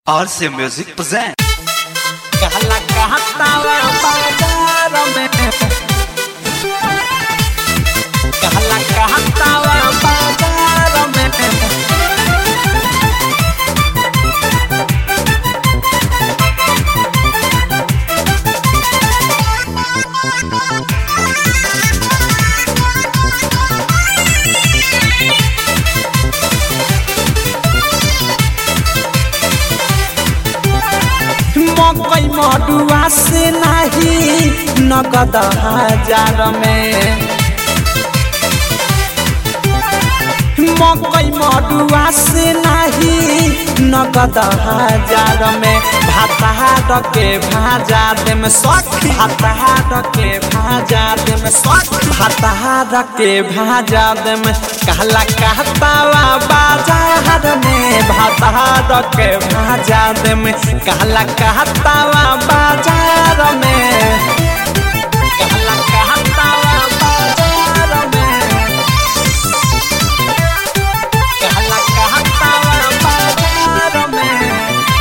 RC Music present. कहला कहतावा बाजार में कहला कहतावा बाजार में मकई मडुआ से नाही नगद हजार में मकई मडुआ से नाही नगद हजार में भाताहार के भाजा दे में सख भाताहार के भाजा दे में सख भाताहार के भाजा दे में कहला कहतावा बाजार में भाताहार के भाजा दे में कहला कहतावा बाजार में कहला कहतावा बाजार में कहला कहतावा बाजार में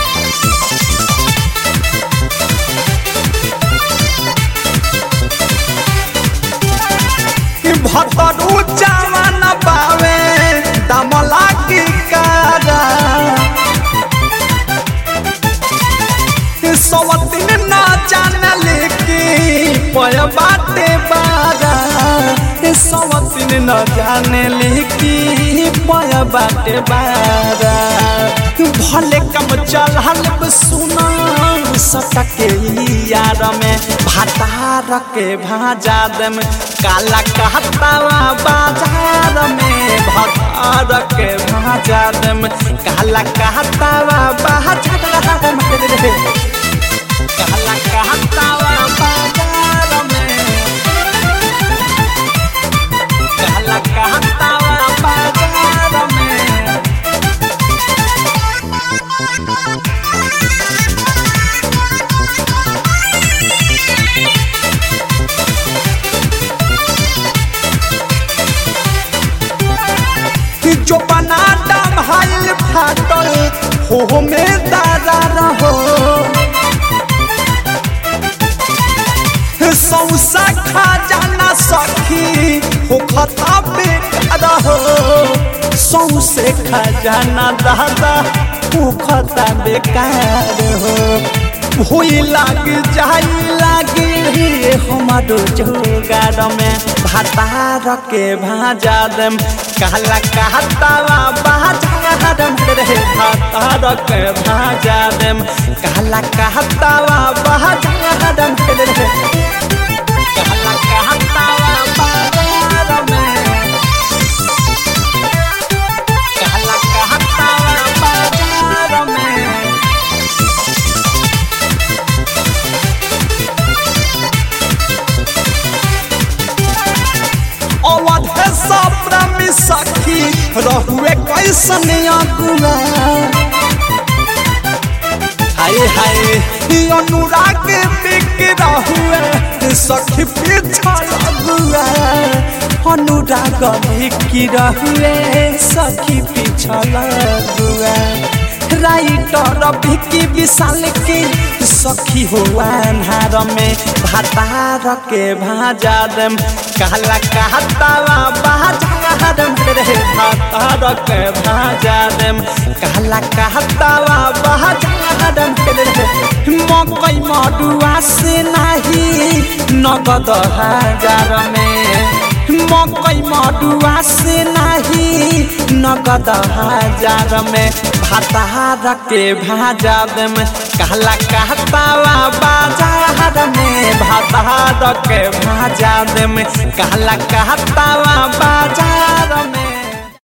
भतरू जवान पावे दमला की कारा सवतिन न जानल की पय बाटे बारा सवतिन न जानल की पय बाटे बारा भले कम चल सुना सटके यार में भातार के भाजा दम काला कहतावा बाजार में भातार के भाजा दम काला कहतावा बाजार में कहला कहतावा बाजार में कहला कहतावा बाजार में जो बना डम हाइल फाटल हो में दादा रहो सौसा खा जाना सखी हो खता बेकार हो सौसे खा जाना दादा हो खता बेकार हो भूई लाग जाई लागे रे हमारो जोगार में भातार के भाजा दम कहला कहतावा बाजार में रे भातार के भाजा दम कहला कहतावा बाजार में रे कहला कहतावा बाजार में कहला कहतावा बाजार में अवध सप्तमी सखी रहुए कैसन अगुआ हाय हाय ई अनुराग बिक रहुए सखी पिछल अगुआ अनुराग बिक रहुए सखी पिछल अगुआ राइटर भिकी विशाल के सखी हो अन्हार में भातार के भाजा दम कहला कहतावा बाजार में रे भातार के भाजा दम कहला कहतावा बाजार में रे मकई मडुआ से नाही नगद हजार में मकई मडुआ से नाही नगद हजार में भातार के भाजा दम कहला कहतावा बाजार में भातार के भाजा दम कहला कहतावा बाजार में